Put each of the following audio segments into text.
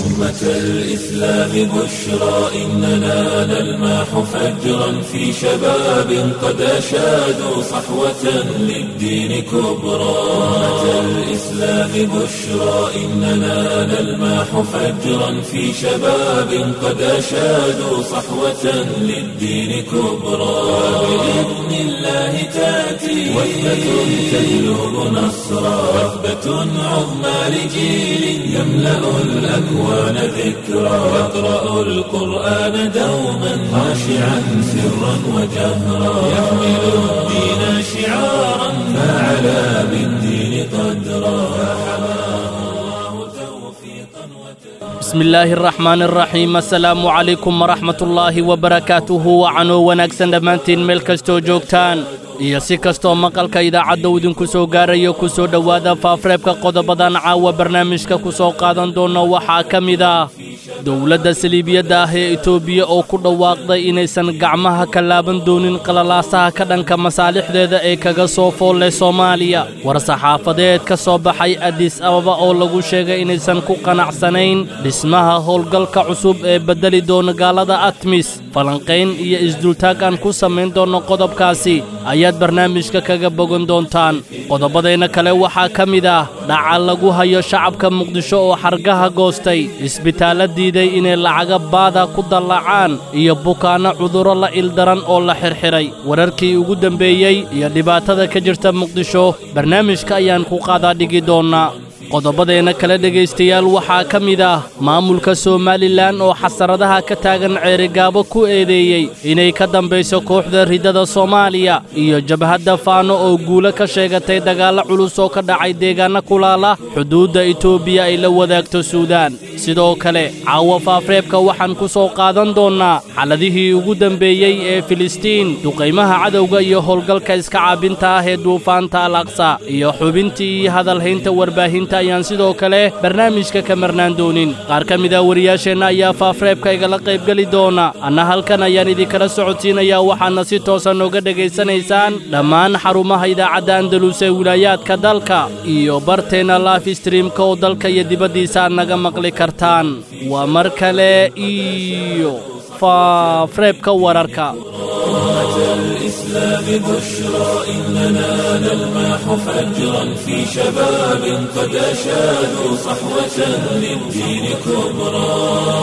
أمة الإسلام بشرى إننا نلمح فجرا في شباب قد أشادوا صحوة للدين كبرى أمة الإسلام بشرى إننا نلمح فجرا في شباب قد أشادوا صحوة للدين كبرى بإذن الله تأتي وثبة تجلب نصرا وثبة عظمى لجيل يملأ الأكوان ذكرا يقرأ القرآن دوما خاشعا سرا وجهرا يحمل الدين شعارا فعلى بالدين قدرا فحماه الله توفيقا وتوفيقا بسم illaahi araxmaan araxiim assalaamu calaykum waraxmatullaahi wabarakaatuhu wacanoo wanaagsan dhammaantiin meel kastoo joogtaan iyo si kastoo maqalka idaacadda uu idinku soo gaarayo ku soo dhowaada faafreebka qodobadan caawa barnaamijka ku soo qaadan doona waxaa ka mid ah dowladda saliibiyadda ah ee etoobiya oo ku dhawaaqday inaysan gacmaha ka laaban doonin qalalaasaha ka dhanka masaalixdeeda ee kaga soo foolle soomaaliya war-saxaafadeed ka soo baxay adis ababa oo lagu sheegay inaysan ku qanacsanayn dhismaha howlgalka cusub ee beddeli doona gaalada atmis falanqayn iyo isdultaag aan ku samayn doonno qodobkaasi ayaad barnaamijka kaga bogan doontaan qodobadeenna kale waxaa ka mid ah dhaca lagu hayo shacabka muqdisho oo xargaha goostay isbitaallo diiday inay lacaga baada ku dallacaan iyo bukaanno cudurro la ildaran oo la xirxiray wararkii ugu dembeeyey iyo dhibaatada ka jirta muqdisho barnaamijka ayaan ku qaadaa dhigi doonnaa qodobadeenna kale dhegaystayaal waxaa ka mid ah maamulka somalilan oo xasaradaha ka taagan ceerigaabo ku eedeeyey inay ka dambayso kooxda riddada soomaaliya iyo jabhadda faano oo guulo ka sheegatay dagaallo culus oo ka dhacay deegaanno kulaala xuduudda etoobiya ay la wadaagto suudaan sidoo kale caawa faafreebka waxaan ku soo qaadan doonnaa xaladihii ugu dembeeyey ee filistiin duqaymaha cadowga iyo howlgalka iska caabinta ah ee duufaanta al aqsa iyo xubintii iyo hadalhaynta warbaahinta ayaan sidoo kale barnaamijka ka marnaan doonin qaar ka mid ah wariyaasheenna ayaa faafreebka igala qaybgeli doona anna halkan ayaan idinkala socodsiinayaa waxaadna si toosan nooga dhegaysanaysaan dhammaan xarumaha idaacadda andalus ee wilaayaadka dalka iyo barteenna life streamka oo dalka iyo dibaddiisa aad naga maqli kartaan waa mar kale iyo faafreebka wararka الإسلام بشرى إننا نلمح فجرا في شباب قد أشادوا صحوة للدين كبرى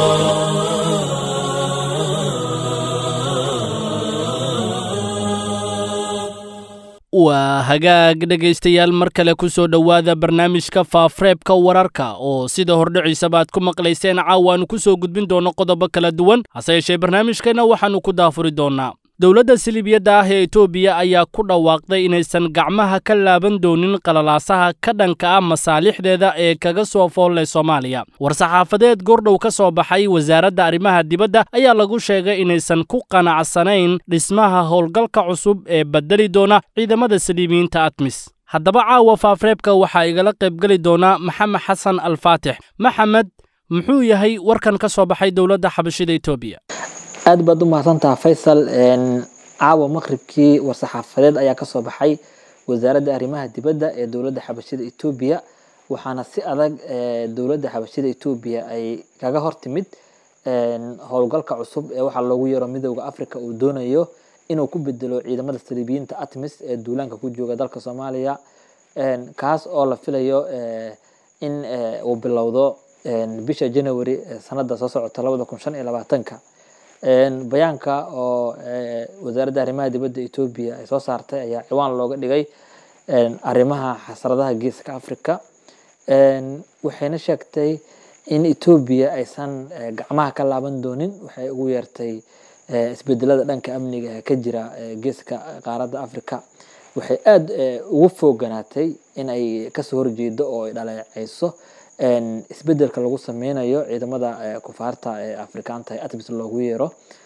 waa hagaag dhegaystayaal mar kale ku soo dhowaada barnaamijka faafreebka wararka oo sida hordhiciisaba aad ku maqlayseen caawaannu ku soo gudbin doonno qodobo kala duwan hase yeeshee barnaamijkeenna waxaannu ku daafuri doonnaa dowladda siliibiyadda ah ee etoobiya ayaa ku dhawaaqday inaysan gacmaha ka laaban doonin qalalaasaha ka dhanka ah masaalixdeeda ee kaga soo foolle soomaaliya war-saxaafadeed goordhow ka soo baxay wasaaradda arrimaha dibadda ayaa lagu sheegay inaysan ku qanacsanayn dhismaha howlgalka cusub ee beddeli doona ciidamada saliibiyiinta atmis haddaba caawa faafreebka waxaa igala qaybgeli doona maxamed xasan alfaatix maxamed muxuu yahay warkan ka soo baxay dowladda xabashida etoobiya aad baad u mahadsantaha faysal caawa maqribkii war-saxaafadeed ayaa kasoo baxay wasaaradda arrimaha dibadda ee dowladda xabashida etoobiya waxaana si adag dowladda xabashida etoobiya ay kaga hortimid howlgalka cusub ee waxaa loogu yeero midooda africa uu doonayo inuu ku bedelo ciidamada saliibiyiinta atmis ee duulaanka ku jooga dalka soomaaliya kaas oo la filayo in uu bilowdo bisha january sanada soo socota labada kun shan iyo labaatanka bayaanka oo wasaaradda arrimaha dibadda etoobiya ay soo saartay ayaa ciwaan looga dhigay arrimaha xasradaha geeska africa waxayna sheegtay in etoobiya aysan gacmaha ka laaban doonin waxay ugu yeertay isbedelada dhanka amniga ee ka jira geeska qaaradda africa waxay aada ugu fooganaatay in ay kasoo horjeedo oo ay dhaleeceyso isbedelka lagu sameynayo ciidamada kufaarta ee afrikaanta ee atmis loogu yeero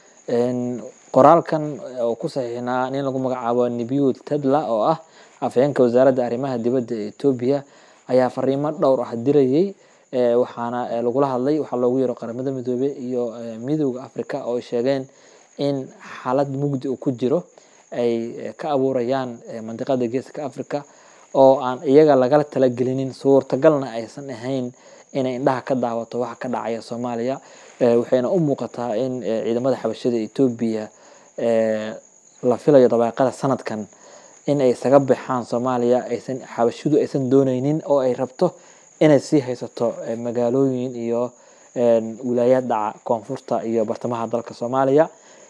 qoraalkan oo ku saxiixnaa nin lagu magacaabo nebiud tedla oo ah afhayeenka wasaaradda arrimaha dibadda ee etoobiya ayaa fariimo dhowr ah dirayay waxaana lagula hadlay waxaa loogu yeero qaramada midoobe iyo midooda africa oo ay sheegeen in xaalad mugdi uu ku jiro ay ka abuurayaan mandiqada geeska africa oo aan iyaga lagala talagelinin suurtagalna aysan ahayn inay indhaha ka daawato waxa ka dhacaya soomaaliya waxayna u muuqataa in ciidamada xabashada etoobiya la filayo dabeeqada sanadkan in ay isaga baxaan soomaaliya aysan xabashidu aysan dooneynin oo ay rabto inay sii haysato magaalooyin iyo wilaayaad dhaca koonfurta iyo bartamaha dalka soomaaliya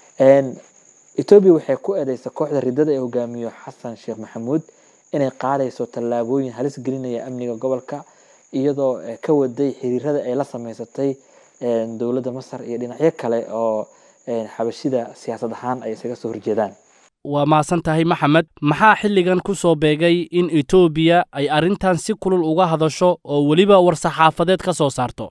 etoobiya waxay ku eedeysa kooxda ridada ee hogaamiyo xasan sheekh maxamuud inay qaadayso tallaabooyin halis gelinaya amniga gobolka iyadoo ka waday xiriirada ay la sameysatay dowladda masar iyo dhinacyo kale oo xabashida siyaasad ahaan ay isaga soo horjeedaan waa mahadsan tahay maxamed maxaa xilligan ku soo beegay in etoobiya ay arrintan si kulul uga hadasho oo weliba war-saxaafadeed ka soo saarto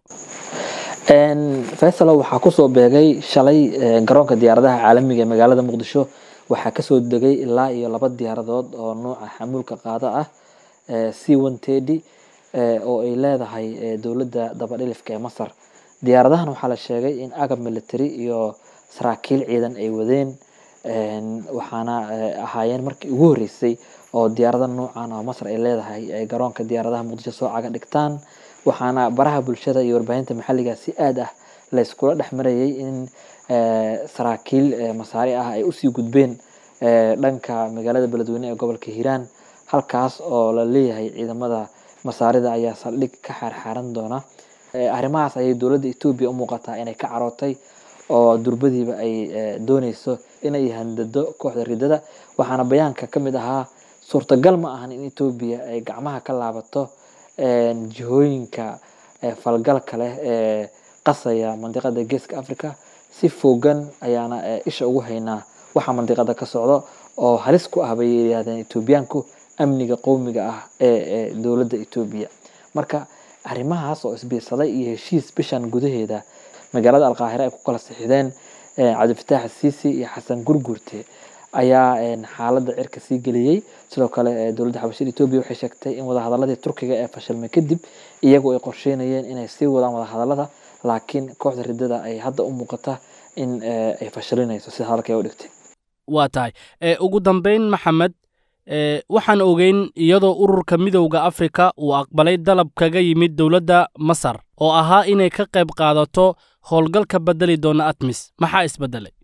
faysalo waxaa kusoo beegay shalay garoonka diyaaradaha caalamiga ee magaalada muqdisho waxaa kasoo degay ilaa iyo laba diyaaradood oo nuuca xamuulka qaado ah c one tedy oo ay leedahay dowladda dabadhilifka ee masar diyaaradahan waxaa la sheegay in agab military iyo saraakiil ciidan ay wadeen waxaana ahaayeen markii ugu horeysay oo diyaarada nuucan oo masar ay leedahay ay garoonka diyaaradaha muqdisho soo caga dhigtaan waxaana baraha bulshada iyo warbaahinta maxalliga si aad ah layskula dhex marayay in saraakiil masaari ah ay usii gudbeen dhanka magaalada beledweyne ee gobolka hiiraan halkaas oo la leeyahay ciidamada masaarida ayaa saldhig ka xaarxaaran doona arrimahaas ayay dowladda etoobiya u muuqataa inay ka carootay oo durbadiiba ay dooneyso inay handado kooxda ridada waxaana bayaanka ka mid ahaa suurtagal ma ahan in etoobiya ay gacmaha ka laabato jihooyinka falgalka leh ee qasaya mandiqada geeska africa si fogan ayaana isha ugu haynaa waxa mandiqada ka socdo oo halis ku ah bay yidhaahdeen etoobiyaanku amniga qowmiga ah ee dowladda etoobiya marka arrimahaas oo isbiirsaday iyo heshiis bishan gudaheeda magaalada alqaahira ay ku kala sixideen cabdifataax siisi iyo xasan gurgurte ayaa xaaladda cirka sii geliyey sidoo kale dowladda xabashada etoobiya waxay sheegtay in wadahadaladii turkiga ee fashilmay kadib iyagu ay qorsheynayeen inay sii wadaan wadahadalada laakiin kooxda ridada ay hadda u muuqata in ay fashilinayso sida hadalka u dhigtay waa tahay ugu dambeyn maxamed waxaan ogeyn iyadoo ururka midowda afrika uu aqbalay dalab kaga yimid dowladda masar oo ahaa inay ka qayb qaadato howlgalka bedeli doona atmis maxaa isbedelay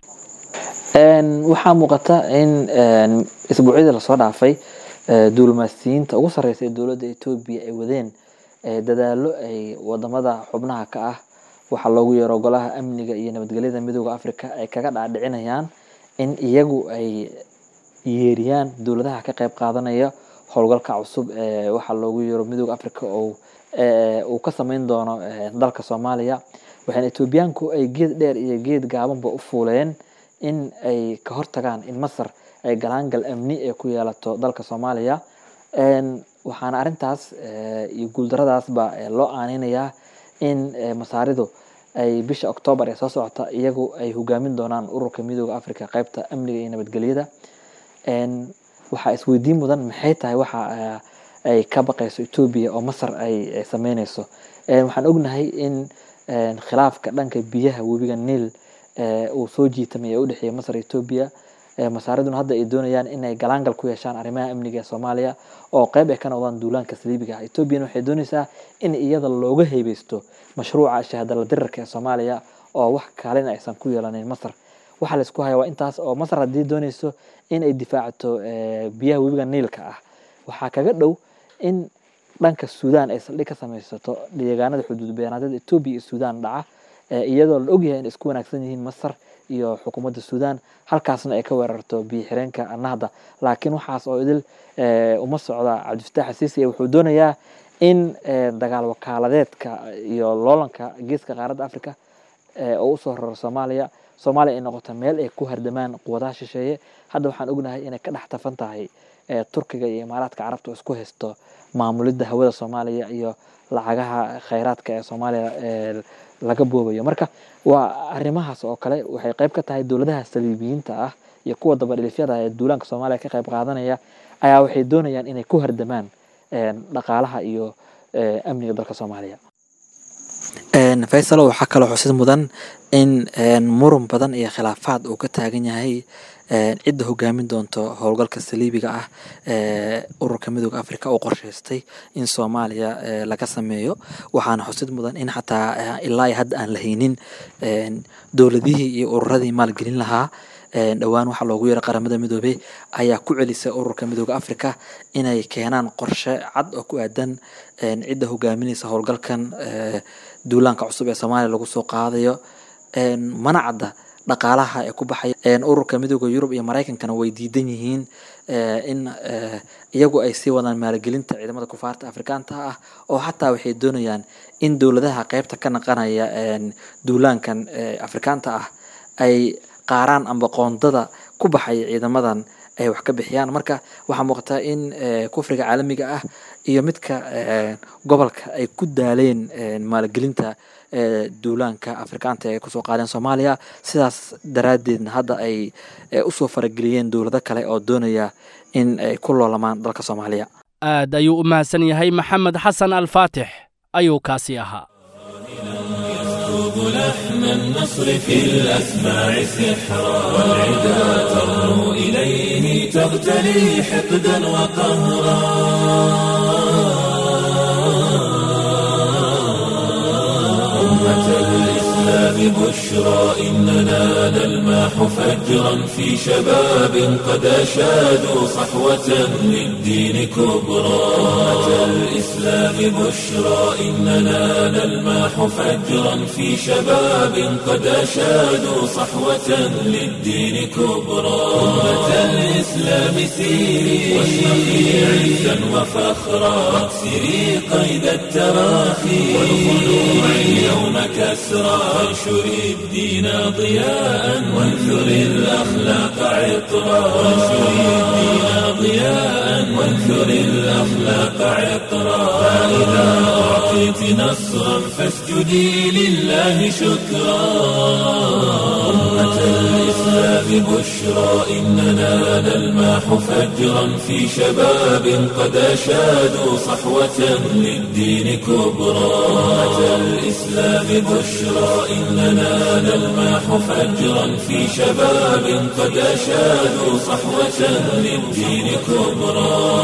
waxaa muuqata in isbuucyadii lasoo dhaafay duulimaasiyiinta ugu sarreysa ee dowladda etoobiya ay wadeen dadaalo ay wadamada xubnaha ka ah waxaa loogu yeero golaha amniga iyo nabadgelyada midowda africa ay kaga dhaadhicinayaan in iyagu ay yeeriyaan dowladaha ka qayb qaadanaya howlgalka cusub ee waxaa loogu yeero midowda africa oo uu ka sameyn doono dalka soomaaliya waxaana etoobiyaanku ay geed dheer iyo geed gaabanba u fuuleen in ay ka hortagaan in masar ay galaangal amni ee ku yeelato dalka soomaaliya waxaana arintaas iyo guuldaradaasba loo aaneynayaa in masaaridu ay bisha octoobar ee soo socota iyagu ay hogaamin doonaan ururka midooda africa qeybta amniga iyo nabadgelyada waxaa isweydiin mudan maxay tahay waxa ay ka baqayso etoobiya oo masar ay sameyneyso waxaan ognahay in khilaafka dhanka biyaha webiga niil uu soo jiitamay ee udhexeeya masar iyo etoobiya masaariduna hadda ay doonayaan inay galaangal ku yeeshaan arrimaha amniga ee soomaaliya oo qeyb ay ka noqdaan duulaanka saliibiga ah etoobiyana waxay dooneysaa in iyada looga heybeysto mashruuca shahadala dirarka ee soomaaliya oo wax kaalin aysan ku yeelaneyn masar waxaa laisku haya waa intaas oo masar haddii dooneyso in ay difaacato biyaha webiga niilka ah waxaa kaga dhow in dhanka suudaan ay saldhig ka sameysato deegaanada xuduud beenaadyada etoobiya iyo suudaan dhaca iyadoo la ogyahay in isku wanaagsan yihiin masar iyo xukuumadda suudaan halkaasna ay ka weerarto biyo xireenka nahda laakiin waxaas oo idil uma socda cabdifataax asiisi wuxuu doonayaa in dagaal wakaaladeedka iyo loolanka geeska qaaradda africa oo usoo raro soomaaliya soomaaliya ay noqoto meel ay ku hardamaan quwadaha shisheeye hadda waxaan ognahay inay ka dhex tafan tahay turkiga iyo imaaraadka carabta oo isku haysto maamulidda hawada soomaaliya iyo lacagaha khayraadka ee soomaaliya laga boobayo marka waa arrimahaas oo kale waxay qayb ka tahay dowladaha saliibiyiinta ah iyo kuwa dabadhilifyada ee duulaanka soomaaliya ka qayb qaadanaya ayaa waxay doonayaan inay ku hardamaan dhaqaalaha iyo amniga dalka soomaaliya faysalo waxaa kaloo xusid mudan in muran badan iyo khilaafaad uu ka taagan yahay cidda hogaamin doonto howlgalka saliibiga ah ee ururka midooda africa uu qorshaystay in soomaaliya laga sameeyo waxaana xusid mudan in xataa ilaa hadda aan la haynin dowladihii iyo ururadii maalgelin lahaa dhowaan waxaa loogu yeeray qaramada midoobey ayaa ku celisay ururka midooda africa inay keenaan qorshe cad oo ku aadan cidda hogaaminaysa howlgalkan duulaanka cusub ee soomaaliya lagu soo qaadayo mana cadda dhaqaalaha ee ku baxaya ururka midooda yurub iyo maraykankana way diidan yihiin in iyagu ay sii wadaan maalgelinta ciidamada kufaarta afrikaanta ah oo xataa waxay doonayaan in dowladaha qeybta ka naqanaya duulaankan afrikaanta ah ay qaaraan amba qoondada ku baxaya ciidamadan ay wax ka bixiyaan marka waxaa muuqataa in kufriga caalamiga ah iyo midka gobolka ay ku daaleen maalgelinta duulaanka afrikaanta ay kusoo qaadeen soomaaliya sidaas daraaddeedna hadda ay usoo farageliyeen dowlado kale oo doonaya in ay ku loolamaan dalka soomaaliya aad ayuu u mahadsan yahay maxamed xasan alfaatix ayuu kaasi ahaa لحن النصر في الأسماع سحرا والعدا ترنو إليه تغتلي حقدا وقهرا أمة الإسلام بشرى إننا نلماح فجرا في شباب قد أشادوا صحوة للدين كبرى أمة الإسلام بشرى إننا نلماح فجرا في شباب قد أشادوا صحوة للدين كبرى أمة الإسلام سيري واشرقي عزا وفخرا واكسري قيد التراخي والخلوع اليوم كسرى وانشري الدين ضياء وانثري الأخلاق عطرا وانشري الدين ضياء وانثري الأخلاق عطرا فإذا أعطيت نصرا فاسجدي لله شكرا أمة الإسلام بشرى إننا نلماح فجرا في شباب قد أشادوا صحوة للدين كبرى أمة الإسلام بشرى إننا نلماح فجرا في شباب قد أشادوا صحوة للدين كبرى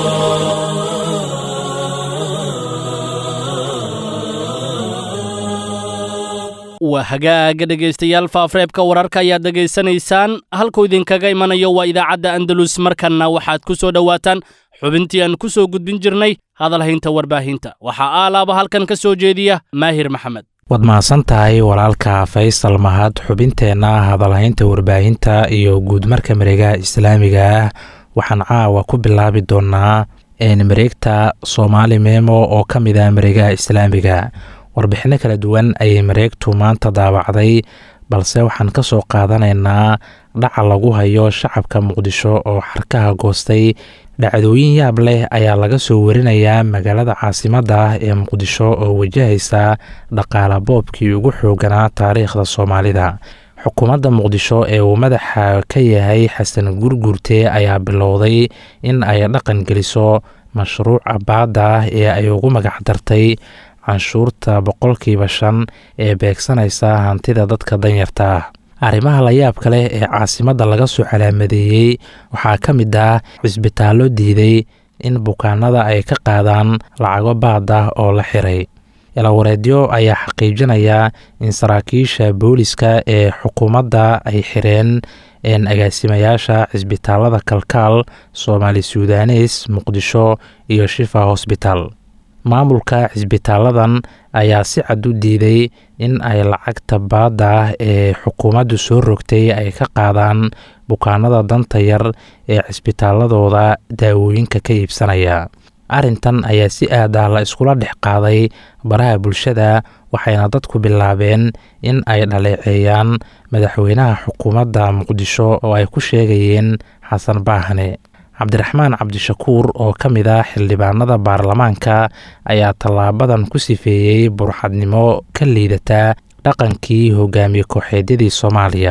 waa hagaaga dhegaystayaal faafreebka wararka ayaad dhegaysanaysaan halkuu idinkaga imanayo waa idaacadda andalus markanna waxaad ku soo dhowaataan xubintii aan ku soo gudbin jirnay hadalhaynta warbaahinta waxaa aalaaba halkan ka soo jeediya maahir maxamed waad mahadsan tahay walaalka faysal mahad xubinteenna hadalhaynta warbaahinta iyo guudmarka mareegaha islaamiga ah waxaan caawa ku bilaabi doonnaa mareegta soomaali memo oo ka mid ah mareegaha islaamiga warbixinno kala duwan ayay mareegtu maanta daawacday balse waxaan ka soo qaadanaynaa dhaca lagu hayo shacabka muqdisho oo xarkaha goostay dhacdooyin yaab leh ayaa laga soo warinayaa magaalada caasimadda ah ee muqdisho oo wajahaysa dhaqaala boobkii ugu xooganaa taariikhda soomaalida xukuumadda muqdisho ee uu madaxa ka yahay xasan gurgurte ayaa bilowday in ay dhaqan geliso mashruuca baadda ah ee ay ugu magac dartay canshuurta boqolkiiba shan ee beegsanaysa hantida dadka danyarta ah arrimaha layaabka leh ee caasimadda laga soo calaamadeeyey waxaa ka mid ah cisbitaallo diiday in bukaanada ay ka qaadaan lacago baad ah oo la xiray ilawareedyo ayaa xaqiijinaya in saraakiisha booliska ee xukuumadda ay xireen agaasimayaasha cisbitaalada kalkaal soomaali sudanes muqdisho iyo shifa hosbital maamulka cisbitaaladan ayaa si cad u diiday in ay lacagta baadda ah ee xukuumaddu soo rogtay ay ka qaadaan bukaanada danta yar ee cisbitaaladooda daawooyinka ka iibsanaya arrintan ayaa si aad ah la iskula dhex qaaday baraha bulshada waxayna dadku bilaabeen in ay dhaleeceeyaan madaxweynaha xukuumadda muqdisho oo ay ku sheegayeen xasan baahne cabdiraxmaan cabdishakuur oo ka mid ah xildhibaanada baarlamaanka ayaa tallaabadan ku sifeeyey burxadnimo ka liidata dhaqankii hogaamiye kooxeedyadii soomaaliya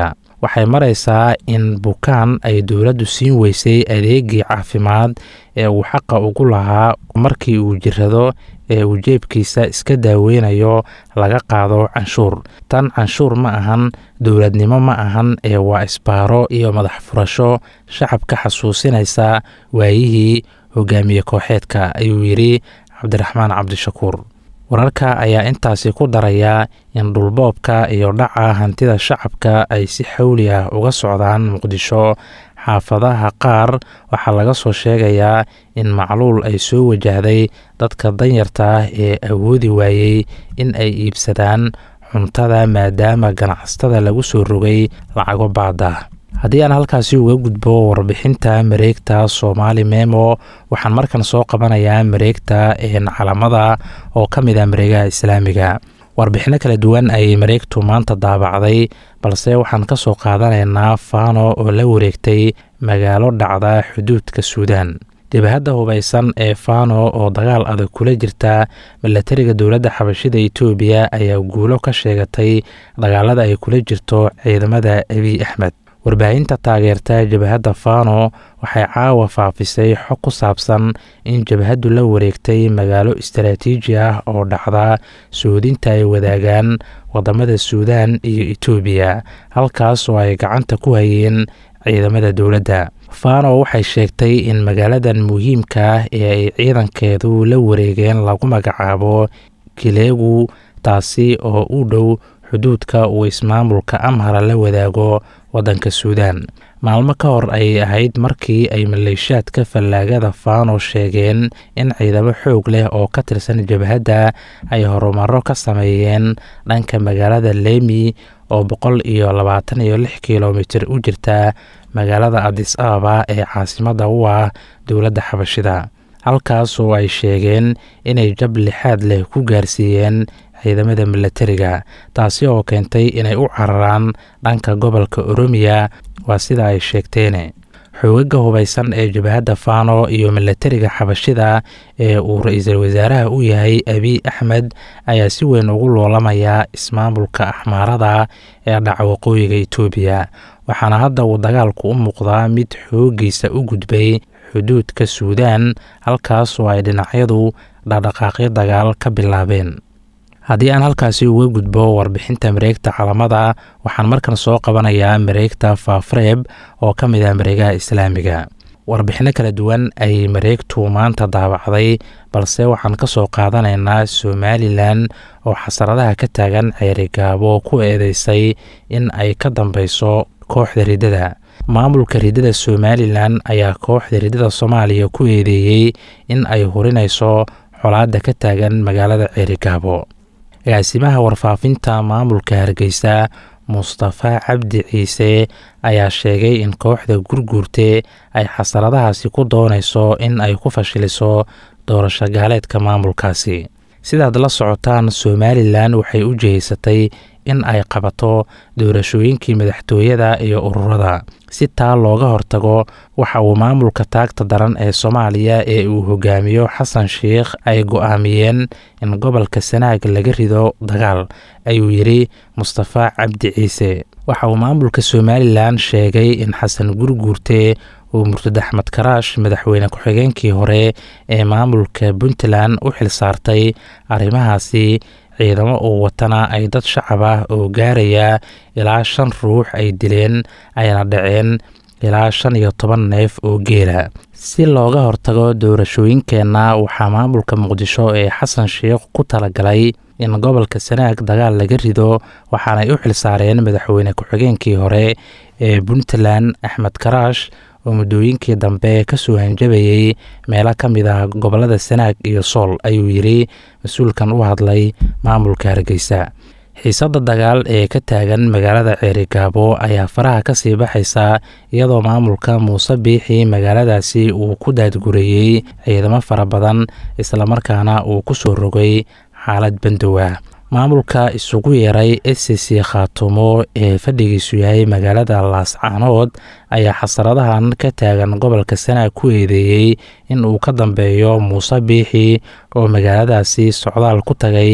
waxay maraysaa in bukaan ay dowladdu siin weysay adeegii caafimaad ee uu xaqa ugu lahaa markii uu jirado ee uu jeebkiisa iska daaweynayo laga qaado canshuur tan canshuur ma ahan dowladnimo ma ahan ee waa isbaaro iyo madax furasho shacabka xasuusinaysa waayihii hogaamiye kooxeedka ayuu yidhi cabdiraxmaan cabdishakuur wararka ayaa intaasi ku daraya in dhulboobka iyo dhaca hantida shacabka ay si xawli ah uga socdaan muqdisho xaafadaha qaar waxaa laga soo sheegayaa in macluul ay soo wajahday dadka danyarta ah ee awoodi waayey in ay iibsadaan cuntada maadaama ganacsatada lagu soo rogay lacago baada haddii aan halkaasi uga gudbo warbixinta mareegta soomaali memo waxaan markan soo qabanayaa mareegta calamada oo ka mid ah mareegaha islaamiga warbixino kala duwan ayay mareegtu maanta daabacday balse waxaan ka soo qaadanaynaa fano oo la wareegtay magaalo dhacda xuduudka suudaan dibahadda hubaysan ee fano oo dagaal adag kula jirta milatariga dowladda xabashida etoobiya ayaa guulo ka sheegatay dagaalada ay kula jirto ciidamada abiy axmed warbaahinta taageerta jabhadda fano waxay caawa faafisay xog ku saabsan in jabhaddu la wareegtay magaalo istaraatiiji ah oo dhacda suudinta ay wadaagaan wadamada suudaan iyo etoobiya halkaas oo ay gacanta ku hayeen ciidamada dowladda fano waxay sheegtay in magaaladan muhiimka ah ee ay ciidankeedu la wareegeen lagu magacaabo kileegu taasi oo u dhow xuduudka uu ismaamulka amhara la wadaago waddanka suudaan maalmo ka hor ayay ahayd markii ay maleeshaadka fallaagada fano sheegeen in ciidamo xoog leh oo ka tirsan jabhadda ay horumaro ka sameeyeen dhanka magaalada lemi oo boqol iyo labaatan iyo lix kilomitir u jirta magaalada adis ababa ee caasimadda u ah dowladda xabashida halkaas oo ay sheegeen inay jab lixaad leh ku gaarsiiyeen ciidamada milatariga taasi oo keentay inay u cararaan dhanka gobolka oromiya waa sida ay sheegteen xoogaga hubaysan ee jabhadda fano iyo milatariga xabashida ee uu ra-iisul wasaaraha u yahay abiy axmed ayaa si weyn ugu loolamaya ismaamulka axmaarada ee dhaca waqooyiga etoobiya waxaana hadda uu dagaalku u muuqdaa mid xooggiisa u gudbay xuduudka suudaan halkaas oo ay dhinacyadu dhaqdhaqaaqyo dagaal ka bilaabeen haddii aan halkaasi uga gudbo warbixinta mareegta calamada waxaan markan soo qabanayaa mareegta faafreeb oo ka mid ah mareegaha islaamiga warbixino kala duwan ayay mareegtu maanta daabacday balse waxaan ka soo qaadanaynaa somalilan oo xasaradaha ka taagan ceerigaabo ku eedeysay in ay ka dambeyso kooxda riddada maamulka riddada somalilan ayaa kooxda riddada soomaaliya ku eedeeyey in ay hurinayso colaadda ka taagan magaalada ceerigaabo agaasimaha warfaafinta maamulka hargeysa mustafa cabdi ciise ayaa sheegay in kooxda gurguurte ay xasaradahaasi ku doonayso in ay ku fashiliso doorasho gaaleedka maamulkaasi sidaad la socotaan somalilan waxay u jihaysatay in ay qabato doorashooyinkii madaxtooyada iyo ururada si taa looga hortago waxa uu maamulka taagta daran ee soomaaliya ee uu hogaamiyo xasan sheikh ay go-aamiyeen in gobolka sanaag laga rido dagaal ayuu yidhi mustafa cabdi ciise waxa uu maamulka somalilan sheegay in xasan gurguurte uu murtad axmed karaash madaxweyne ku-xigeenkii hore ee maamulka puntland u xilsaartay arrimahaasi ciidamo uu watana ay dad shacab ah oo gaaraya ilaa shan ruux ay dileen ayna dhaceen ilaa shan iyo toban neef oo geela si looga hortago doorashooyinkeenna waxaa maamulka muqdisho ee xasan sheikh ku talagalay in gobolka sanaag dagaal laga rido waxaanay u xilsaareen madaxweyne ku-xigeenkii hore ee puntland axmed karaash oo muddooyinkii dambe kasoo hanjabayey meelo ka mid ah gobolada sanaag iyo sool ayuu yidhi mas-uulkan u hadlay maamulka hargeysa xiisadda dagaal ee ka taagan magaalada ceerigaabo ayaa faraha kasii baxaysa iyadoo maamulka muuse biixi magaaladaasi uu ku daadgureeyey ciidamo fara badan islamarkaana uu ku soo rogay xaalad bandow ah maamulka isugu yeeray s c khaatumo ee fadhigiisu yahay magaalada laascaanood ayaa xasaradahan ka taagan gobolka sanaag ku eedeeyey in uu ka dambeeyo muuse biixi oo magaaladaasi socdaal ku tagay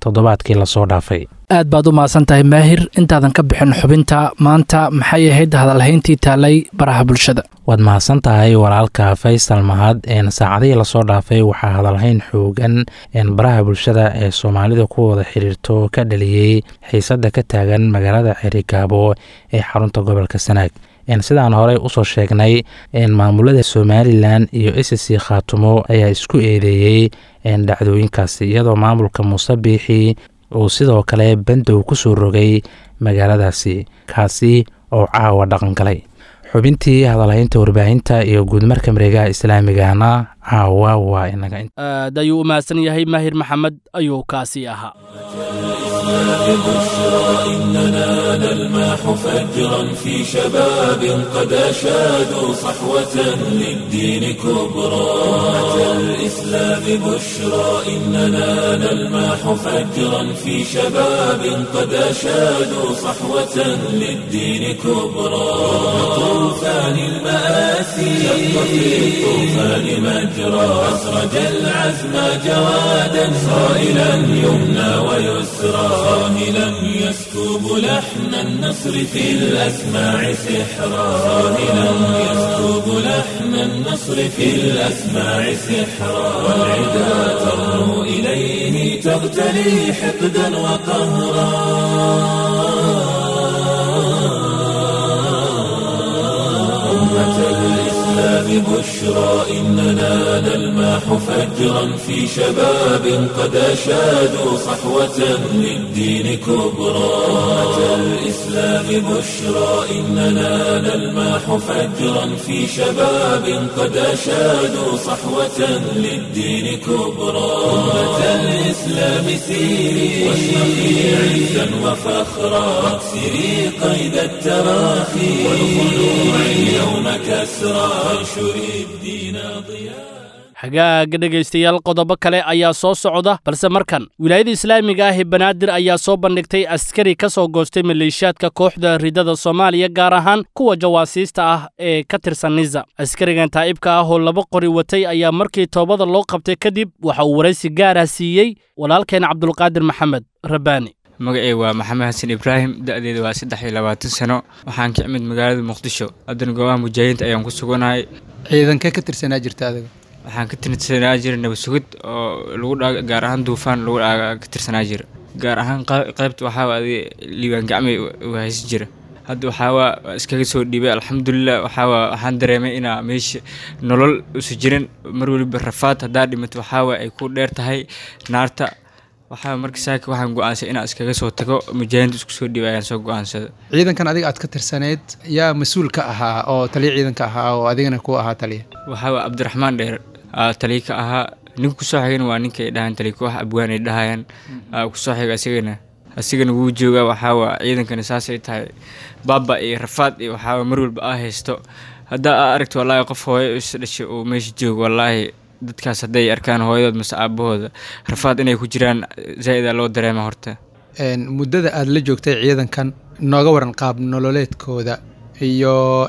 toddobaadkii lasoo dhaafay aad baad u mahadsan tahay maahir intaadan ka bixin xubinta maanta maxay ahayd hadalhayntii taalay baraha bulshada waad mahadsan tahay walaalka faysal mahad saacadihii lasoo dhaafay waxaa hadalhayn xoogan baraha bulshada ee soomaalida ku wada xiriirto ka dhaliyey xiisadda ka taagan magaalada xerigaabo ee xarunta gobolka sanaag sidaan horey usoo sheegnay maamulada somalilan iyo s c khaatumo ayaa isku eedeeyey dhacdooyinkaasi iyadoo maamulka muuse biixi uu sidoo kale bandow ku soo rogay magaaladaasi kaasi oo caawa dhaqangalay xubintii hadalhaynta warbaahinta iyo guudmarka mareegaha islaamigana caawa waa inaga aad ayuu u mahadsan yahay maahir maxamed ayuu kaasi ahaa بشرى إننا نلمح فجرا في شباب قد أشادوا صحوة للدين كبرى أتى الإسلام بشرى إننا نلمح فجرا في شباب قد أشادوا صحوة للدين كبرى طوفان المآسي شق في الطوفان مجرى أسرج العزم جوادا صائلا يمنى ويسرى صاهلا يسكب لحن النصر في الأسماع سحرا صاهلا يسكب لحن النصر في الأسماع سحرا والعدا ترنو إليه تغتلي حقدا وقهرا أمة الإسلام بشرى إننا نلمح فجرا في شباب قد أشادوا صحوة للدين كبرى أمة الإسلام بشرى إننا نلمح فجرا في شباب قد أشادوا صحوة للدين كبرى أمة الإسلام سيري واشرقي عزا وفخرا واكسري قيد التراخي والخلوع اليوم كسرى وانشري الدين ضياء hagaaga dhegaystayaal qodobo kale ayaa soo socda balse markan wilaayada islaamiga ah ee banaadir ayaa soo bandhigtay askari ka soo goostay maleeshiyaadka kooxda ridada soomaaliya gaar ahaan kuwa jawaasiista ah ee ka tirsan nisa askarigan taa'ibka ah oo laba qori watay ayaa markii toobada loo qabtay kadib waxa uu waraysi gaarah siiyey walaalkeen cabdulqaadir maxamed rabbaani magacey waa maxamed xasan ibraahim da'deeda waa saddex iyo labaatan sano waxaan ka imid magaalada muqdisho haddana goobaha mujaahidiinta ayaan ku suganahay ciidankee ka tirsanaa jirta adiga waxaan ka tirsanaa jira nabad sugid oo lagu dha gaar ahaan duufaan lagu dha ka tirsanaa jira gaar ahaan qaybta waxaa adi liibaan gacmay haysan jira hadda waxaawaa iskaga soo dhiibay alxamdulilah waxaawa waxaan dareemay inaa meesha nolol usu jirin mar weliba rafaad haddaa dhimato waxaawa ay ku dheer tahay naarta waxaa marka saaka waxaan go-aansay inaan iskaga soo tago mujaahidiinta isku soo dhiibay ayaan soo go-aansada ciidankan adiga aad ka tirsaneyd yaa mas-uul ka ahaa oo taliya ciidanka ahaa oo adigana ku ahaa taliya waxaawa cabdiraxmaan dheer taliya ka ahaa ninka kusoo xigana waa ninka ay dhahaan taliya koox abwaan ay dhahayaan kusoo xiga asigana asigana wuu joogaa waxaawa ciidankana saasay tahay baaba iyo rafaad iyo waxaawa mar walba aa haysto haddaa aa aragto wallaahi qof hooyo is dhashay uu meesha joogo wallaahi dadkaas hadday arkaan hooyadood mase aabahooda rafaad inay ku jiraan zaa-ida loo dareema horta muddada aada la joogtay ciidankan nooga waran qaab nololeedkooda iyo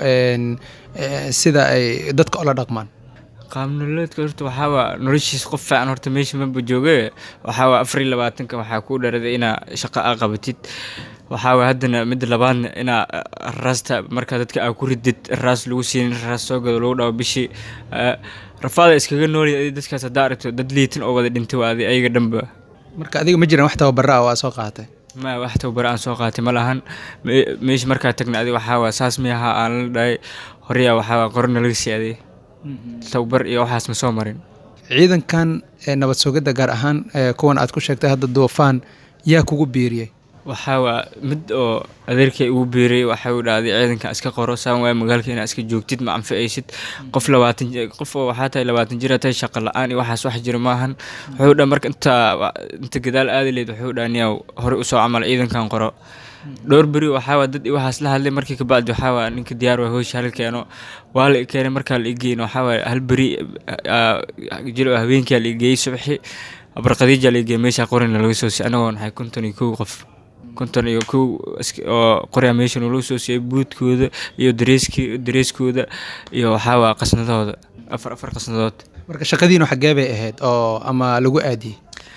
sida ay dadka ola dhaqmaan qaab nololeedka horta waxaawaa noloshiis qof fiican horta meesha maba jooge waxaawaa afar iyo labaatanka waxaa kuu dharaday inaa shaqo aa qabatid waxaawa haddana midda labaadna inaa raasta markaa dadka aa ku ridid raas lagu siinin raas soo gado lagu dhawo bishii rafaada iskaga noolya dadkaas haddaa aragto dad liitin oo wada dhintay waa adi ayaga dhanba marka adiga ma jiraan wax tababara ah oo aa soo qaatay ma wax tababara aan soo qaatay ma lahan meesha markaa tagna adi waxaawa saas mi ahaa aan la dhahay horeyaa waxaawa qorona laga sii aday tababar iyo waxaas ma soo marin ciidankan nabad sugidda gaar ahaan kuwan aad ku sheegtay hadda duufaan yaa kugu biiriyey waxaawaa mid oo adeerkay ugu biiriyey waxau dhahday ciidankan iska qoro saan waaya magaalka inaa iska joogtid ma anficaysid qof labaatan qof oo waxaa tahay labaatan jira tahay shaqa la-aan iyo waxaas wax jira maahan wuxuu dha marka intaa inta gadaal aadi leyd wuxuu dhaa niyaa horey usoo camal ciidankan qoro dhowr beri waxaawa dad waxaas la hadlay markii kabacdi waxaawa ninka diyaar waa hoosha hal keeno waa la keenay markaa la igeyn waxaawa hal beri jilo habeenkaa la igeeyey subaxi abarqadiija la igeeyey meesha qorina laga soo siiyay anagoo nahay konton iyo kow qof konton iyo kow oo qoryaa meesha nalagu soo siiyay buudkooda iyo dareeski dareeskooda iyo waxaawa qasnadahooda afar afar qasnadood marka shaqadiinu xaggee bay ahayd oo ama lagu aadiyey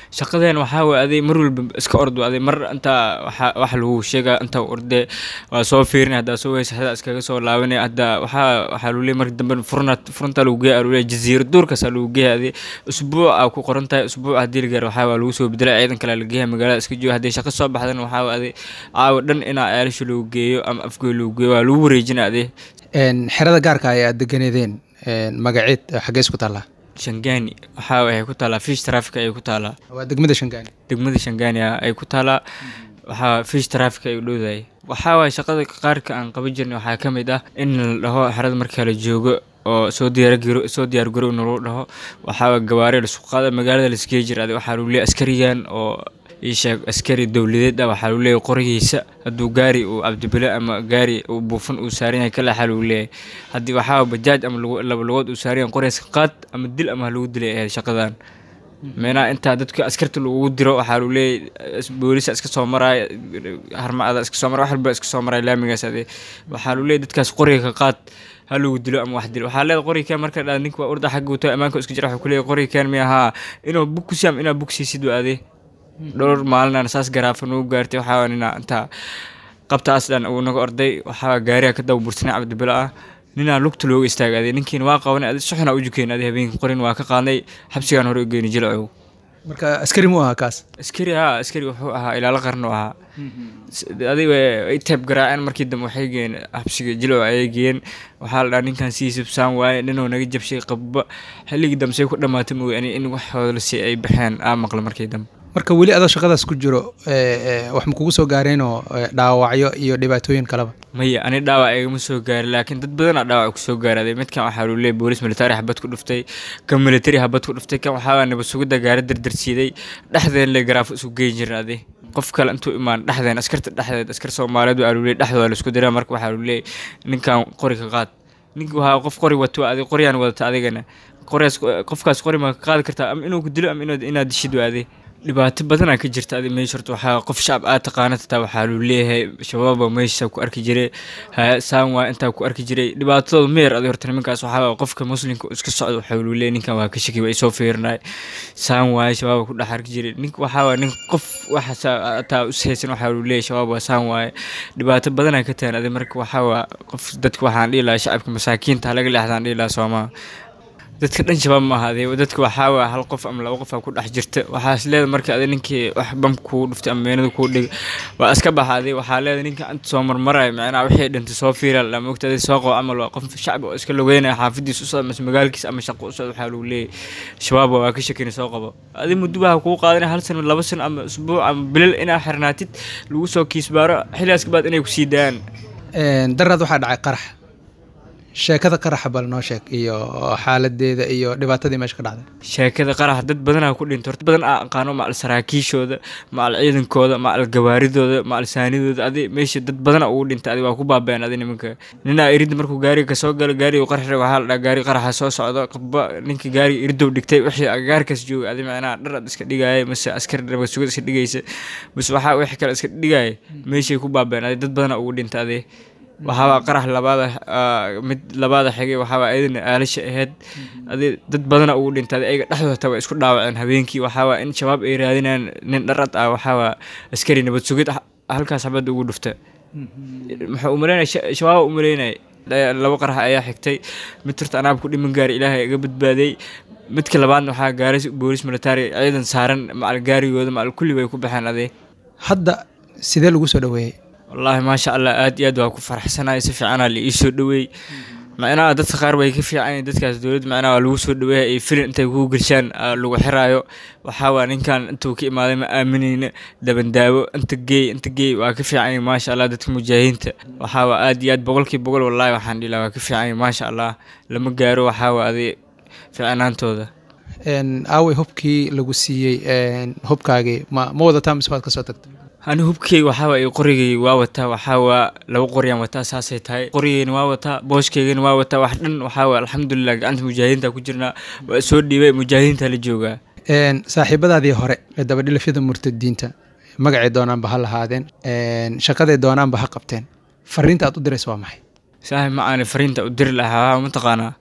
shaqadeen waxaa waye aday mar walba iska ordo aday mar intaa waxa wax lagu sheega intaa orde waa soo fiirin haddaa soo weysa xada iskaga soo laabanaya hadda waxaa waxaa lagu leeyahay marka dambe furna furunta lagu geeya lagu leeyahay jaziira duurkaasaa lagu geeya aday usbuuc aa ku qoran tahay usbuuc haddii la gaaro waxaa waa lagu soo bedela ciidan kale la geeya magaalada iska jooga haddii shaqo soo baxdana waxaa waa aday caawa dhan inaa ceelasha lagu geeyo ama afgooy lagu geeyo waa lagu wareejina aday xerada gaarka ay aad deganeedeen magaceed xaggee isku taallaa shangaani waxaa waxay ku taallaa fish traffic ayay ku taallaa waa degmada shangaani degmada shangaani ah ay ku taallaa waxaa fish traffic ay u dhowdahay waxaa waay shaqada qaarka aan qaban jirnay waxaa ka mid ah in la dhaho xerada marka la joogo oo soo diyaargaro soo diyaargarow nalagu dhaho waxaa waay gawaari lasku qaada magaalada laisgee jira adi waxaa lagu leeyahay askarigan oo ii sheeg askari dowladeed ah waxaa lagu leeyahay qorigiisa hadduu gaari uu cabdibile ama gaari uu buufan uu saaran yahay kaleexaa lagu leeyahay haddii waxaa bajaaj ama laba lugood uu saaran yahay qorigiisa qaad ama dil ama ha lagu dilay ahayd shaqadan meenaha intaa dadka askarta lagu diro waxaa lagu leeyahay boolisa iska soo maraya harmacada iska soo maraya wax walba iska soo maraya laamigaas ade waxaa lagu leeyahay dadkaas qoriga ka qaad ha lagu dilo ama wax dilo waxaa leedahay qoriga kaan marka dhaa ninka waa urda xagga wato ammaanka iska jira waxuu ku leeyahay qoriga kaan miya haa inuu bug ku siam inaa bug siisid waa adee dhowr maalinaan saas garaafa nagu gaartay waxaa nina intaa qabtaas dhan uu naga orday waxaa gaariga ka daba bursanay cabdibilo ah ninaa lugta looga istaagaaday ninkiina waa qabanay adi suxna u jukeen adi habeenkii qorin waa ka qaadnay xabsigaan hore u geeni jilcow marka askari mu ahaa kaas askari haa askari wuxuu ahaa ilaalo qaran u ahaa adiga ay teeb garaaceen markii dambe waxay geeyeen xabsiga jilcow ayay geeyeen waxaa la dhaha ninkan sii subsaan waaye ninuu naga jabshay qabba xilligii dambe say ku dhammaatay mooye ani in waxooda lasi ay baxeen aa maqla markii dambe marka weli adoo shaqadaas ku jiro wax ma kugu soo gaareenoo dhaawacyo iyo dhibaatooyin kaleba maya ani dhaawac igama soo gaarin laakiin dad badanaa dhaawac kusoo gaaraaday midkan waxaa lagu leeyay boolis militari xabad ku dhuftay kan militari xabad ku dhuftay kan waxaa nabad sugidda gaari dardarsiiday dhexdeen le garaafo isu geyn jirin adi qof kale intuu imaan dhexdeen askarta dhexdeed askar soomaaliyeed waa lagu leeyay dhexdooda laisku diraa marka waxaa lagu leeyay ninkan qori ka qaad ninka waxaa qof qori wato adi qoryaan wadata adigana qoryaas qofkaas qori ma ka qaadi kartaa ama inuu ku dilo ama inaad dishid waade dhibaato badanaa ka jirta adi meesha horta waxaa qof shacab aad taqaana tataa waxaa luu leeyahay shabaaba meesha ku arki jiray saan waa intaa ku arki jiray dhibaatadooda meer adi horta nimankaas waxaa qofka muslimka iska socda waxaa luu leeyahay ninkan waa ka shaki waa isoo fiirinay saan waaye shabaaba ku dhex arki jiray ninka waxaa waa nin qof waxa taa ushaysan waxaa luu leeyahay shabaab waa saan waaye dhibaato badanaa ka tahan adi marka waxaa waa qof dadka waxaan dhihi lahaa shacabka masaakiinta laga leexdaan dhihi lahaa soomaa dadka dhan shabaab ma ahaadee dadka waxaa waa hal qof ama laba qof aa ku dhex jirta waxaas leeda marka adi ninkii wax bam kuu dhuftay ama meenada kuu dhig waa iska baxaaday waxaa leeda ninka anta soo marmaraya macnaha wixii dhintay soo fiira la mogta adi soo qabo camal waa qof shacbi oo iska logeynaya xaafadiis u socda mase magaalkiis ama shaqo u socda waxaa lagu leeyahay shabaab waa ka shakina soo qabo adi muddo waxaa kuu qaadanaya hal sano laba sano ama usbuuc ama bilal inaa xirnaatid lagu soo kiisbaaro xilligaas kabaad inay kusii daayaan daraad waxaa dhacay qarax sheekada qaraxa bal noo sheeg iyo xaaladeeda iyo dhibaatadii meesha ka dhacday sheekada qaraxa dad badanaa ku dhinta horta badan aa aqaano macal saraakiishooda macal ciidankooda macal gawaaridooda macal saanidooda adi meesha dad badana ugu dhinta adi waa ku baabeen adi nimanka ninaa iridda markuu gaariga kasoo galo gaariga qarax waxaa la dhaha gaari qaraxa soo socdo qaba ninka gaariga iridow dhigtay wixii agagaarkaas jooga adi macnaha dhar ad iska dhigaya mase askar nabad sugid iska dhigaysa mase waxaa wixii kale iska dhigaya meeshay ku baabeen adi dad badana ugu dhinta adi waxaaba qarax labaada mid labaada xigay waxaaba ayadana aalasha ahayd adi dad badana ugu dhintay ayaga dhexdooda taa waa isku dhaawaceen habeenkii waxaaba in shabaab ay raadinayaan nin dharad ah waxaaba askari nabad sugid halkaas xabadda ugu dhufta muxuu umaleynaya shabaaba umaleynaya laba qarax ayaa xigtay mid horta anaab ku dhiman gaari ilaahay iga badbaaday midka labaadna waxaa gaaray boolis militari ciidan saaran macal gaarigooda macal kulli bay ku baxeen adi hadda sidee lagu soo dhaweeyey wallaahi maasha allah aad iyo aad waa ku faraxsanahay si fiicanaa la ii soo dhaweey macnaha dadka qaar way ka fiican dadkaas dowladda macnaha waa lagu soo dhaweeya iyo filin intay kugu gelshaan lagu xiraayo waxaa waa ninkan intuu ka imaaday ma aaminayna dabandaawo inta geey inta geey waa ka fiican maasha allah dadka mujaahidiinta waxaa waa aad iyo aad boqolkii boqol wallaahi waxaan dhihi lahaa waa ka fiican maasha allah lama gaaro waxaa waa adi fiicnaantooda aawey hubkii lagu siiyey hubkaagii ma ma wadataa mise waad ka soo tagtay ani hubkeyga waxaawaa qorigay waa wataa waxaawaa laba qoryaan wataa saasay tahay qorigeyna waa wataa booshkeygana waa wataa wax dhan waxaawa alxamdulilah gacanta mujaahidiinta ku jirnaa waa soo dhiibay mujaahidiinta la joogaa saaxiibadaadii hore ee dabadhilafyada murtadiinta magacay doonaanba ha lahaadeen shaqaday doonaanba ha qabteen fariinta aad u diraysa waa maxay saaxib ma aani fariinta u diri lahaa mataqaanaa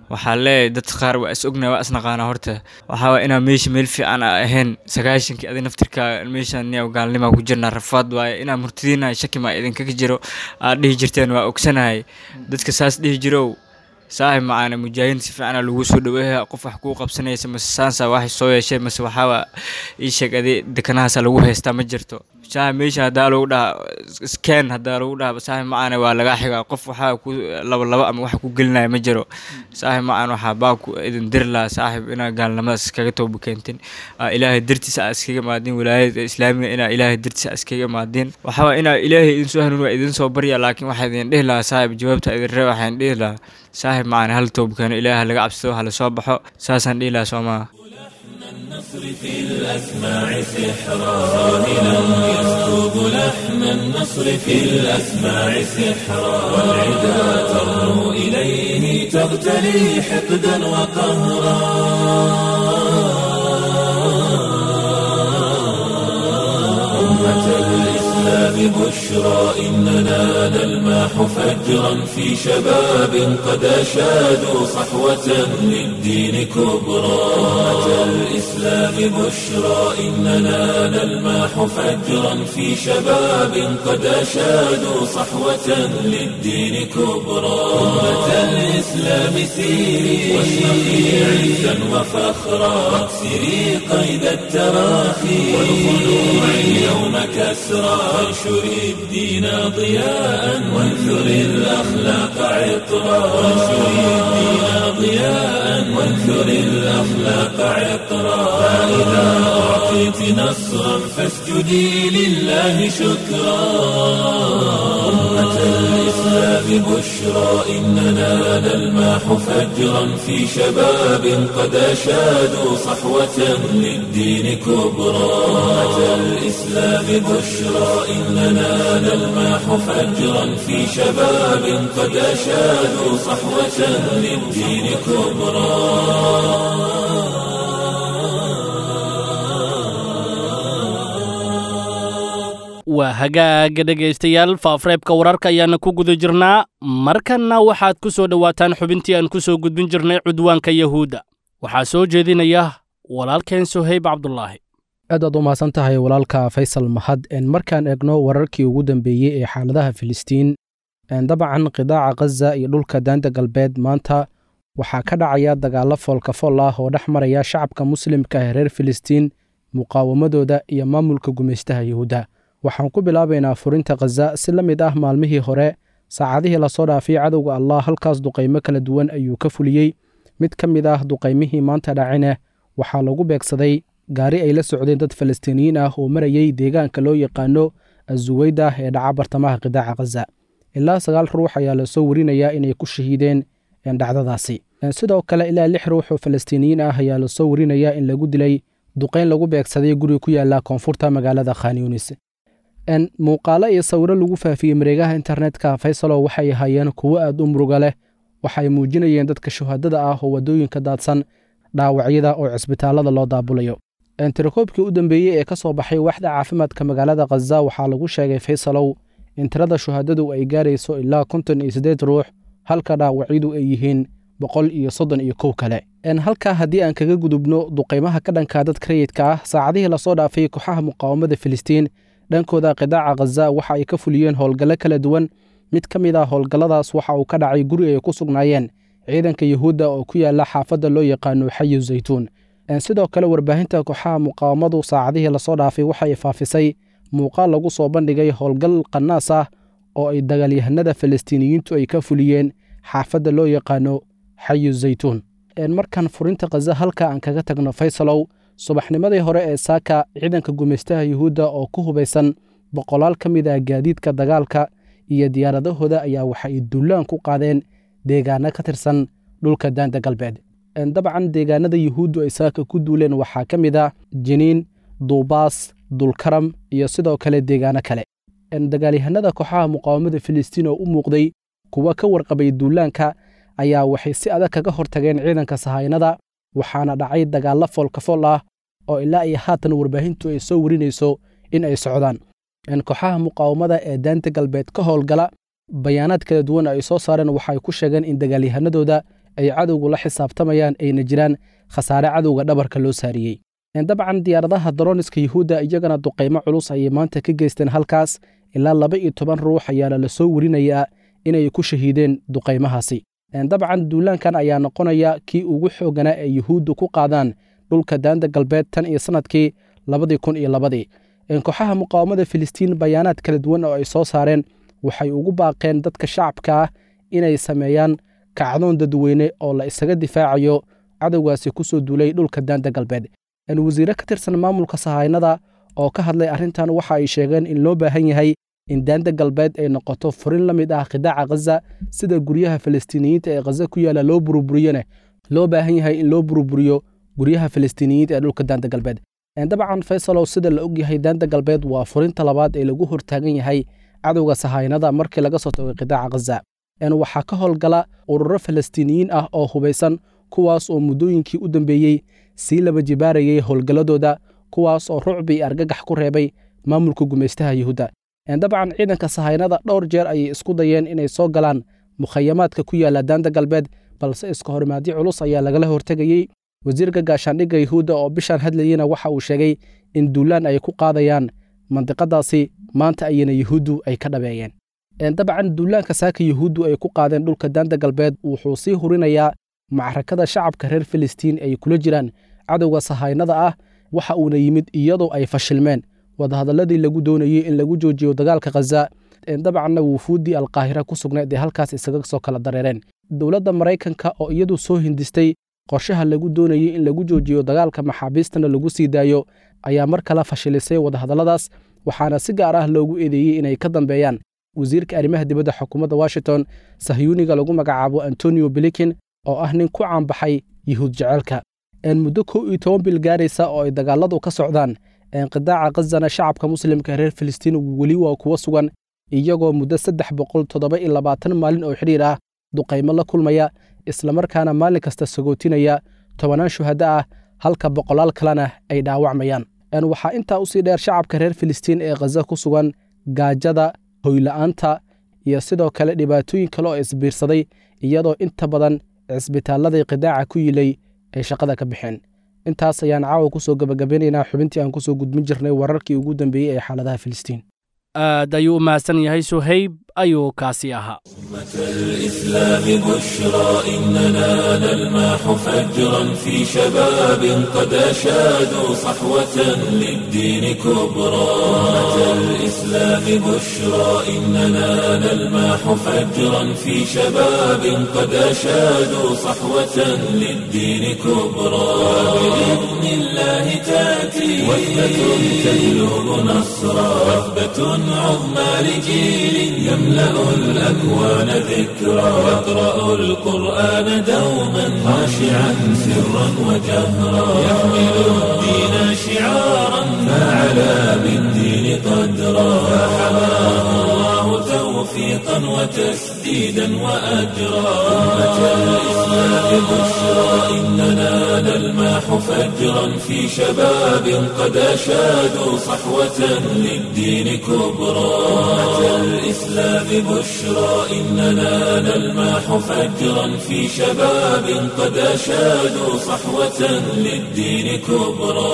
waxaa leeyahay dad qaar waa is ognahay waa isnaqaana horta waxaa waa inaa meesha meel fiican a ahayn sagaashankii adi naftirka meeshan niya gaalnimaa ku jirnaa rafaad waaye inaa murtadiinahay shaki maa idinkaga jiro aad dhihi jirteen waa ogsanahay dadka saas dhihi jirow saaxib macaana mujaahidiin si fiicana lagu soo dhaweeya qof wax kuu qabsanaysa mase saansa wax soo yeeshay mase waxaaba ii sheeg adi dekanahaasa lagu haystaa ma jirto saaxib meesha haddaa lagu dhaha scan haddaa lagu dhaha saaxib macaana waa lagaa xigaa qof waxaa ku laba laba ama wax ku gelinaya ma jiro saaxib macaan waxaa baa ku idin diri lahaa saaxib inaa gaalnimadaas iskaga tooba keentin ilaahay dartiisa aa iskaga maadin wilaayada islaamiga inaa ilaahay dartiisa aa iskaga maadin waxaa inaa ilaahay idin soo hanuun waa idin soo barya laakiin waxaa idin dhihi lahaa saaxib jawaabta idin ree waxaan dhihi lahaa saaxib macaan hal toobkeeno ilaaha laga cabsado hala soo baxo saasaan dhihi lahaa soo maha النصر في الأسماع سحرا صاهلا يسكب لحن النصر في الأسماع سحرا والعدا ترنو إليه تغتلي حقدا وقهرا أمة الإسلام بشرى إننا نلماح فجرا في شباب قد أشادوا صحوة للدين كبرى أمة الإسلام بشرى إننا نلماح فجرا في شباب قد أشادوا صحوة للدين كبرى أمة الإسلام سيري واشرقي عزا وفخرا واكسري قيد التراخي والخلوع اليوم كسرى وانشري الدين ضياء وانثري الأخلاق عطرا وانشري الدين ضياء وانثري الأخلاق عطرا فإذا أعطيت نصرا فاسجدي لله شكرا أمة الإسلام بشرى إننا نلماح فجرا في شباب قد أشادوا صحوة للدين كبرى أمة الإسلام بشرى إننا نلماح فجرا في شباب قد أشادوا صحوة للدين كبرى waa hagaaga dhegaystayaal faafreebka wararka ayaana ku guda jirnaa markanna waxaad ku soo dhowaataan xubintii aan ku soo gudbin jirnay cudwaanka yahuudda waxaa soo jeedinaya walaalkeen sohayb cabdulaahi aad aad u mahadsan tahay walaalka faysal mahad markaan eegno wararkii ugu dambeeyey ee xaaladaha filistiin dabcan qidaaca khaza iyo dhulka daanta galbeed maanta waxaa ka dhacaya dagaallo foolkafool ah oo dhex maraya shacabka muslimka ee reer filistiin muqaawamadooda iyo maamulka gumaystaha yuhuudda waxaan ku bilaabaynaa furinta khaza si la mid ah maalmihii hore saacadihii lasoo dhaafay cadowga allah halkaas duqaymo kala duwan ayuu ka fuliyey mid ka mid ah duqaymihii maanta dhacine waxaa lagu beegsaday gaari ay la socdeen dad falastiiniyiin ah oo marayey deegaanka loo yaqaano azuweyda ee dhaca bartamaha qidaaca khaza ilaa sagaal ruux ayaa lasoo warinayaa inay ku shahiideen dhacdadaasi sidoo kale ilaa lix ruux oo falastiiniyiin ah ayaa lasoo warinayaa in lagu dilay duqayn lagu beegsaday guri ku yaala koonfurta magaalada khanyunis muuqaalo iyo sawiro lagu faafiyey mareegaha internetka faysalo waxay ahaayeen kuwo aad u muruga leh waxay muujinayeen dadka shuhadada ah oo waddooyinka daadsan dhaawacyada oo cisbitaalada loo daabulayo tirakoobkii u dambeeyey ee ka soo baxay waxda caafimaadka magaalada khaza waxaa lagu sheegay faysalow in tirada shuhadadu ay gaarayso ilaa konton iyo siddeed ruux halka dhaawacyadu ay yihiin boqol iyo soddon iyo kow kale halkaa haddii aan kaga gudubno duqaymaha ka dhanka dadka rayidka ah saacadihii lasoo dhaafay kooxaha muqaawamada filistiin dhankooda qidaaca khaza waxa ay ka fuliyeen howlgallo kala duwan mid ka mid ah howlgalladaas waxa uu ka dhacay guri ay ku sugnaayeen ciidanka yuhuudda oo ku yaala xaafadda loo yaqaano xayu zaytuun sidoo kale warbaahinta kooxaha muqaawamadu saacadihii lasoo dhaafay waxay faafisay muuqaal lagu soo bandhigay howlgal qanaas ah oo ay dagaalyahanada falastiiniyiintu ay ka fuliyeen xaafadda loo yaqaano xayu zaytuun markan furinta khaza halka aan kaga tagno faysalow subaxnimadii hore ee saaka ciidanka gumaystaha yuhuudda oo ku hubaysan boqolaal ka mid ah gaadiidka dagaalka iyo diyaaradahooda ayaa waxa ay dullaan ku qaadeen deegaano ka tirsan dhulka daanta galbeed dabcan deegaanada yuhuuddu ay saaka ku duuleen waxaa ka mid ah jiniin duubaas dulkaram iyo sidoo kale deegaano kale dagaalyahanada kooxaha muqaawamada filistiin oo u muuqday kuwa ka warqabay duulaanka ayaa waxay si adag kaga hortageen ciidanka sahaynada waxaana dhacay dagaallo foolkafool ah oo ilaa iyo haatan warbaahintu ay soo warinayso in ay socdaan kooxaha muqaawamada ee daanta galbeed ka howlgala bayaanaad kala duwan ay soo saareen waxay ku sheegeen in dagaalyahanadooda ay cadowgu la xisaabtamayaan ayna jiraan khasaare cadowga dhabarka loo saariyey dabcan diyaaradaha daroniska yuhuudda iyagana duqaymo culus ayay maanta ka geysteen halkaas ilaa laba iyo toban ruux ayaana la soo werinayaa inay ku shahiideen duqaymahaasi dabcan duulaankan ayaa noqonaya kii ugu xooganaa ee yuhuuddu ku qaadaan dhulka daanda galbeed tan iyo sannadkii labadii kun iyo labadii kooxaha muqaawamada filistiin bayaanaad kala duwan oo ay soo saareen waxay ugu baaqeen dadka shacabka ah inay sameeyaan kacdoon dadweyne oo la isaga difaacayo cadowgaasi ku soo duulay dhulka daanda galbeed wasiire ka tirsan maamulka sahaynada oo ka hadlay arrintan waxa ay sheegeen in loo baahan yahay in daanda galbeed ay noqoto furin la mid ah qidaaca khaza sida guryaha falastiiniyiinta ee khaza ku yaalla loo buruburiyona loo baahan yahay in loo buruburiyo guryaha falastiiniyiinta ee dhulka daanda galbeed dabcan faysalow sida la ogyahay daanda galbeed waa furinta labaad ee lagu hortaagan yahay cadowga sahaynada markii laga soo tagay qidaaca khaza waxaa ka howlgala ururo falastiiniyiin ah oo hubaysan kuwaas oo muddooyinkii u dambeeyey sii laba jibaarayay howlgalladooda kuwaas oo rucbi iyo argagax ku reebay maamulka gumaystaha yuhuudda dabcan ciidanka sahaynada dhowr jeer ayay isku dayeen inay soo galaan mukhayamaadka ku yaalla daanda galbeed balse iska horimaadyo culus ayaa lagala hortegayey wasiirka gaashaandhigga yuhuudda oo bishaan hadlayeyna waxa uu sheegay in duulaan ay ku qaadayaan mandiqadaasi maanta ayana yuhuuddu ay ka dhabeeyeen dabcan duulaanka saaka yuhuuddu ay ku qaadeen dhulka daanda galbeed wuxuu sii hurinayaa macrakada shacabka reer filistiin ay kula jiraan cadowga sahaynada ah waxa uuna yimid iyadoo ay fashilmeen wadahadalladii lagu doonayey in lagu joojiyo dagaalka khaza dabcanna wufuuddii alqaahira ku sugnayd ee halkaas isaga soo kala dareereen dowladda maraykanka oo iyadu soo hindistay qorshaha lagu doonayey in lagu joojiyo dagaalka maxaabiistana lagu sii daayo ayaa mar kale fashilisay wadahadalladaas waxaana si gaar ah loogu eedeeyey inay ka dambeeyaan wasiirka arrimaha dibadda xukuumadda washington sahyuuniga lagu magacaabo antonio bilikin oo ah nin ku caanbaxay yuhuud jeceelka muddo kow iyo toban bil gaaraysa oo ay dagaaladu ka socdaan qidaaca khazana shacabka muslimka reer filistiin weli waa kuwa sugan iyagoo muddo saddex boqol toddoba iyo labaatan maalin oo xidhiir ah duqaymo la kulmaya islamarkaana maalin kasta sagootinaya tobanaan shuhaddo ah halka boqolaal kalena ay dhaawacmayaan waxaa intaa usii dheer shacabka reer filistiin ee khaza ku sugan gaajada hoyla'aanta iyo sidoo kale dhibaatooyin kale oo isbiirsaday iyadoo inta badan cisbitaalladii qidaaca ku yilay ay shaqada ka baxeen intaas ayaan caawa ku soo gebagabeynaynaa xubintii aan kusoo gudbin jirnay wararkii ugu dambeeyey ee xaaladaha filistiin aad ayuu u mahadsan yahay suhayb ayuu kaasi ahaa الإسلام بشرى إننا نلمح فجرا في شباب قد أشادوا صحوة للدين كبرى الإسلام بشرى إننا نلمح فجرا في شباب قد أشادوا صحوة للدين كبرى بإذن الله تأتي وثبة تجلب نصرا وثبة عظمى لجيل يملأ الأكوان ذكرى يقرأ القرآن دوما خاشعا سرا وجهرا يحمل الدين شعارا فعلى بالدين قدرا فحماه الله توفيقا وتسديدا وأجرا أمة الإسلام بشرى إننا نلمح فجرا في شباب قد أشادوا صحوة للدين كبرى أمة الإسلام بشرى إننا نلمح فجرا في شباب قد أشادوا صحوة للدين كبرى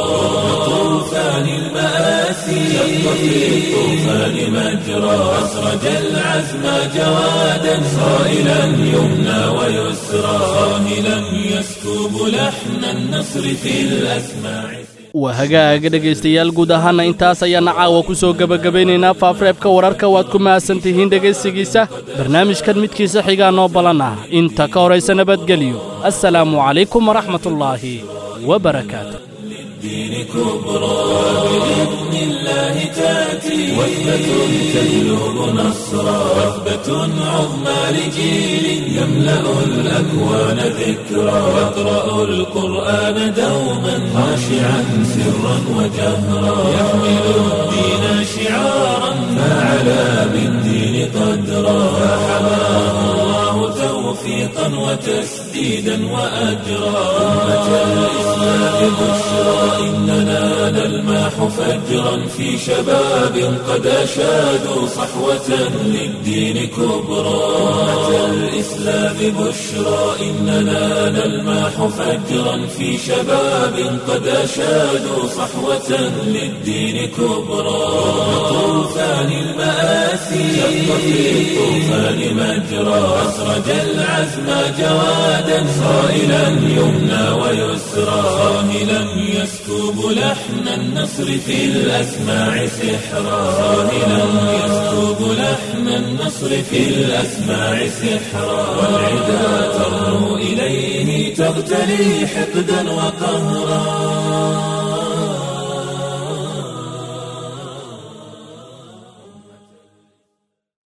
طوفان المآسي شق في الطوفان مجرى أسرج العزم جوادا صائلا يمنى ويسرى صاهلا يسكب لحن النصر في الأسماع waa hagaaga dhegaystayaal guud ahaana intaas ayaana caawa ku soo gebagabaynaynaa faafreebka wararka waad ku mahadsan tihiin dhegaysigiisa barnaamijkan midkiisa xigaa noo ballan ah inta ka horaysa nabadgelyo assalaamu calaykum waraxmatullaahi wabarakaatu الدين كبرى بإذن الله تأتي وثبة تجلب نصرا وثبة عظمى لجيل يملأ الأكوان ذكرى يقرأ القرآن دوما خاشعا سرا وجهرا يحمل الدين شعارا فعلى بالدين قدرا فحماه الله توفيقا وتسديدا وأجرا أمة الإسلام بشرى إننا نلمح فجرا في شباب قد أشادوا صحوة للدين كبرى أمة الإسلام بشرى إننا نلمح فجرا في شباب قد أشادوا صحوة للدين كبرى طوفان المآسي شق في الطوفان مجرى أسرج العزم جوادا صائلا يمنى ويسرى صاهلا يسكب لحن النصر في الأسماع سحرا صاهلا يسكب لحن النصر في الأسماع سحرا والعدا ترنو إليه تغتلي حقدا وقهرا